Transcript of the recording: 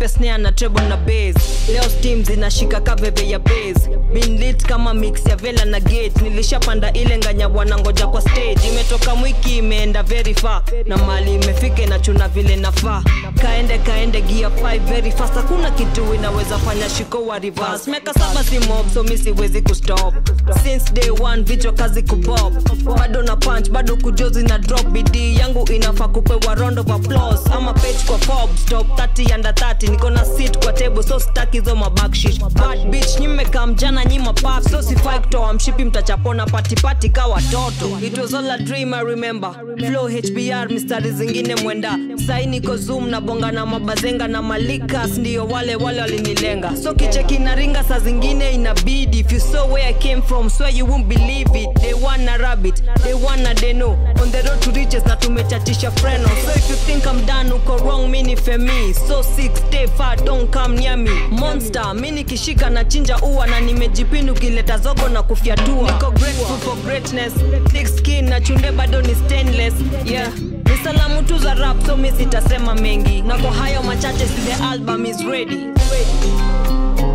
nipe snare na treble na bass leo steam zinashika kaveve ya bass been lit kama mix ya vela na gate nilishapanda ile nganya wanangoja kwa stage imetoka mwiki imeenda very far na mali imefika inachuna vile nafaa kaende kaende gia 5 very fast hakuna kitu inaweza fanya shiko wa reverse meka saba si mob so mi siwezi kustop since day one vichwa kazi kupop bado na punch bado kujozi na drop bidii yangu inafaa kupewa round of applause ama page kwa Forbes top 30 under 30 niko na seat kwa table so staki zo mabackshish bad bitch nyimeka mjana nyima pap so sifai kutoa mshipi mtachapona patipati ka watoto it was all a dream I remember flow HBR mistari zingine mwenda sai niko zoom na bonga na mabazenga na malikas ndio wale wale walinilenga so kicheki na ringa saa zingine inabidi if you saw where I came from swear you won't believe it they wanna rabbit they wanna deno on the road to riches na tumechatisha freno so if you think I'm done uko wrong mini femi so sick stay far don't come near me monster mi nikishika na chinja ua na nimejipini ukileta zogo na kufyatua niko grateful for greatness thick skin na chunde bado ni stainless yeah ni salamu tu za rap so mi sitasema mengi na kwa hayo machache si the album is ready, ready.